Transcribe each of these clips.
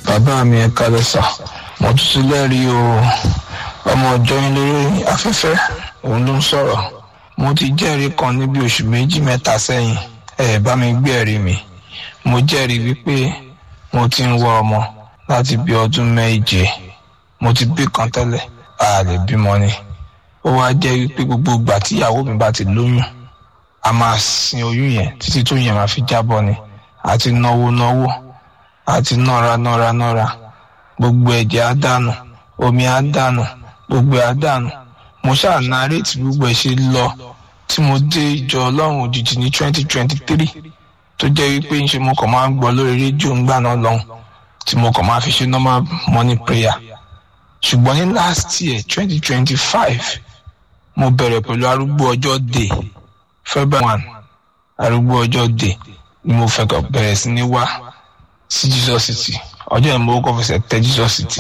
bàbá mi ẹ kálẹ́ sà mo tún ti lẹ́rìí o ọmọ ọjọ́ yín lórí afẹ́fẹ́ òun ló ń sọ̀rọ̀ mo ti jẹ́rìí kan níbi oṣù méjì mẹ́ta sẹ́yìn ẹ bá mi gbé ẹ̀rí mi mo jẹ́rìí wípé mo ti ń wá ọmọ láti bí ọdún méje mo ti bí kan tẹ́lẹ̀ a lè bímọ ni ó wá jẹ́ wípé gbogbo ìgbà tí ìyàwó mi bá ti lóyún a máa sin oyún yẹn títí tó yẹn máa fi jábọ́ ni àti náwó náwó àti nọ́ra nọ́ra nọ́ra gbogbo ẹ̀jẹ̀ á dànù omi á dànù gbogbo ẹ̀ á dànù mo ṣáà nàárẹ̀tì gbogbo ẹ̀ ṣe lọ tí mo dé ìjọ ọlọ́run òjijì ní twenty twenty three tó jẹ́ wípé ń ṣe mo kàn máa ń gbọ́ lórí rédíò ńgbà náà lọ́hùn tí mo kàn máa fi ṣe normal morning prayer ṣùgbọ́n ní last year twenty twenty five mo bẹ̀rẹ̀ pẹ̀lú arúgbó ọjọ́ day february one arúgbó ọjọ́ day ni mo fẹ́ kàn bẹ̀rẹ̀ sí ní wá sí jesus city ọjọ́ yẹn mo kọ́ fẹsẹ̀ tẹ jesus city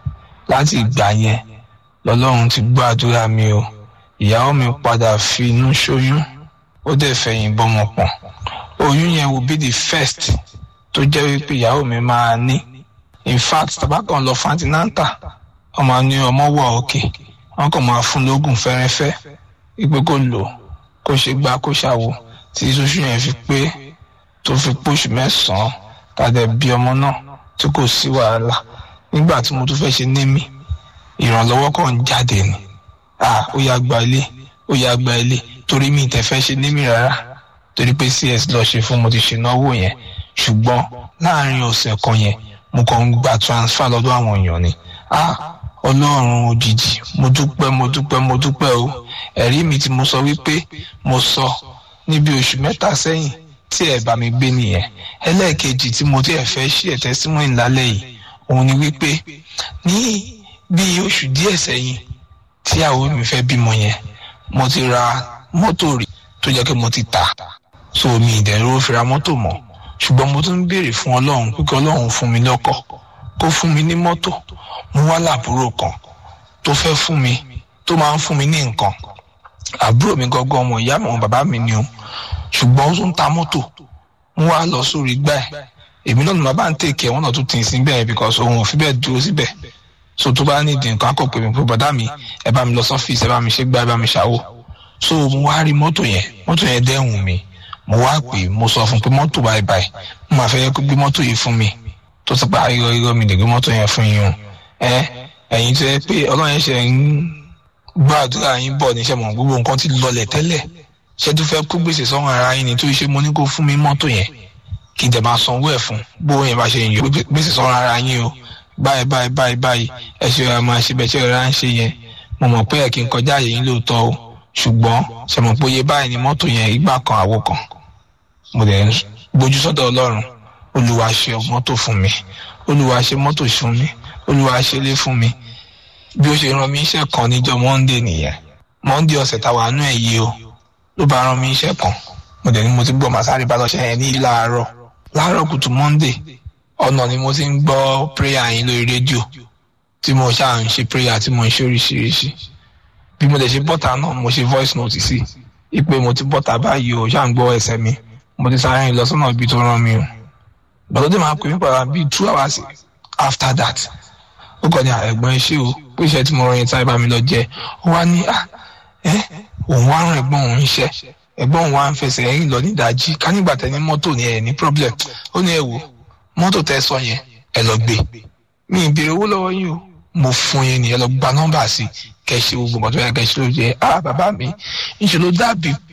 láti ìgbà yẹn lọ́lọ́run ti gbọ́ àdúrà mi o ìyàwó mi padà fi inú ṣoyún ó dẹ̀ fẹ̀yìn bọ́mọ pọ̀n oyún yẹn will be the first tó jẹ́ wípé ìyàwó mi máa ní in fact tabakan lọ fantinanta ọmọ ní ọmọ wà òkè wọn kàn máa fún lóògùn fẹ́rẹ́fẹ́ wípé kó lò kó ṣe gbá kó ṣàwò tí sóṣù yẹn fi pé tó fi póṣù mẹ́sàn-án tàdé bí ọmọ náà tí kò sí wàhálà nígbà tí mo tún fẹ́ ṣe némi ìrànlọ́wọ́ kan ń jáde ni ah ó yá gba ilé ó yá gba ilé torí mi tẹ̀ fẹ́ ṣe némi rárá torí pé cs lọ ṣe fún mo ti ṣe náwó yẹn ṣùgbọ́n láàrin ọ̀sẹ̀ kan yẹn mo kàn ń gba transfer lọ́dọ̀ àwọn èèyàn ni ah ọlọ́run òjijì mo dúpẹ́ mo dúpẹ́ mo dúpẹ́ o ẹ̀rí mi tí mo sọ wípé mo sọ níbi oṣù mẹ́ta sẹ́yìn tí ẹ̀ bá mi gbé nìyẹn ẹlẹ́ẹ̀kejì tí mo tiẹ̀ fẹ́ ṣí ẹ̀ tẹ́símọ́ìn lálẹ́ yìí òun ni wípé ní bí oṣù díẹ̀ sẹ́yìn tí àwọn mi fẹ́ bímọ yẹn mo ti ra mọ́tò rí tó jẹ́ pé mo ti tà so mi ìdẹ̀rù fi ra mọ́tò mọ́ ṣùgbọ́n mo tún ń béèrè fún ọlọ́run pé kí ọlọ́run fún mi lọ́kọ̀ kó fún mi ní mọ́tò mo wá làbúrò kan tó fẹ́ fún mi tó máa ń fún mi ní nǹkan àbúrò mi gangan ọmọ ìyá mi ọmọ bàbá mi ni o ṣùgbọ́n ó tún ta mọ́tò mo wá lọ sórí gbá ẹ̀ èmi náà ni màá bá ń tèkẹ́ wọn náà tún tì í sí bẹ́ẹ̀ because òun ò fi bẹ́ẹ̀ dúró síbẹ̀ so tó bá nídìí nǹkan akọ pé mi pé bàdá mi ẹ bá mi lọ sọ́fíìsì ẹ bá mi ṣe gbá ẹ bá mi ṣàwò so mo wá rí mọ́tò yẹn mọ́tò yẹn dẹ́hùn mi mo wá pè mo sọ fún pé mọ́tò báyìí báyìí mo máa fẹ́ gbé mọ́tò yìí fún mi tó ti pa irọ́ irọ́ mi lè gbé mọ́tò yẹn fún yín o ẹ ẹ̀yin tó yẹ pé ọlọ́run yẹn ṣe ń gbọ́ àdúrà yín bọ̀ níṣẹ́ mọ̀ gbogbo nǹkan ti lọlẹ̀ tẹ́lẹ̀ ṣé tó fẹ́ kó gbèsè sọ́run ara yín ni tó ṣe mo ní kó fún mi mọ́tò yẹn kí n tẹ̀ máa sanwó ẹ̀ fún bó yẹn bá ṣe yàn gbèsè sọ́run ara yín o báyìí báyìí báyìí báyìí ẹ ṣe ra máa ṣe bẹ́ẹ̀ ṣe ra ń ṣe yẹn mo mọ̀ pé ẹ̀ kí n kọjá àyè yín lóòótọ́ o ṣùgbọ́n ṣe mọ̀ pé iye báyìí ni mọ́tò yẹn ìgbà kan àwo kan mo dẹ̀ ń gbójú sọ́dọ̀ ọlọ́run olúwa ṣe mọ́tò fún mi olúwa ṣe mọ́tò fún mi olúwa ṣe lé fún mi bí ó ṣe rán mi iṣẹ́ kan níjọ́ monday nìyẹn monday ọ̀sẹ̀ táwa nú ẹ̀ yìí o ló bá rán mi iṣẹ́ kan mo dẹ̀ ní mo ti gbọ́ màsárì bá lọ́ṣẹ́ yẹn ní láàárọ̀ láàárọ̀ kùtù monday ọ̀nà ni mo ti ń gbọ́ prayer yín lórí rédíò tí mo ṣáà ń ṣe prayer tí mo ń ṣe oríṣiríṣi bí mo dẹ̀ ṣe bọ́tà náà mo ṣe voice note sí ipe mo ti bọ́tà báyìí o ṣáà ń gbọ́ ẹsẹ̀ mi mo ti sáré lọ sọ́nà ibi tó rán mi o gbọ́dọ̀ dé máa pè mí padà bíi two hours after that ó kọ́ ni ẹ̀gbọ́n ẹ ṣé o pé iṣẹ́ tí mo rán yẹn táyé bá mi lọ jẹ́ ó wá ní ẹ òun wá rán ẹ̀gbọ́n òun iṣẹ́ ẹ̀gbọ́n òun wá ń fẹsẹ̀ ẹ̀yìn lọ nídàájí ká nígbà tẹ ní mọ́tò ní ẹ̀ ní problem ó ní ẹ wò mọ́tò tẹ sọ yẹn ẹ lọ gbé mi ì béèrè owó lọ́wọ́ yín o mo fún yín ni ẹ lọ gba nọ́mbà sí kẹ́ ṣe gbogbo nǹkan tó yẹ kẹ́ ṣe ló jẹ́ ah bàbá mi ńṣe ló dàbí